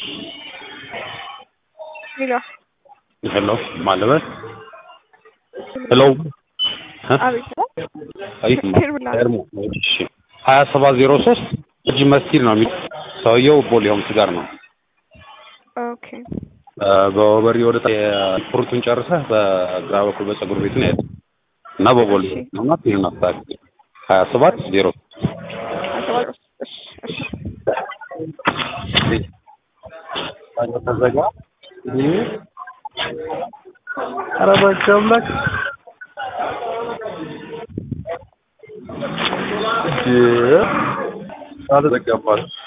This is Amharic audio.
ሄሎ ሄሎ ማለበት ሄሎ አቤት አቤት ሄር ብላ ኤርሞ እሺ ሀያ ሰባት ዜሮ ሶስት እጅ መስጊድ ነው የሚል ሰውየው ቦሌ ሆምስ ጋር ነው ኦኬ በወበሪ ወደ ፍሩቱን ጨርሰህ በግራ በኩል በፀጉር ቤት ነው ያለው እና በቦሌ እሺ። ነውና ይህን አስተካክል ሀያ ሰባት ዜሮ አሰባጭ እሺ እሺ ተዘጋ ኧረ እባክህ አምላክ አልተዘጋባትም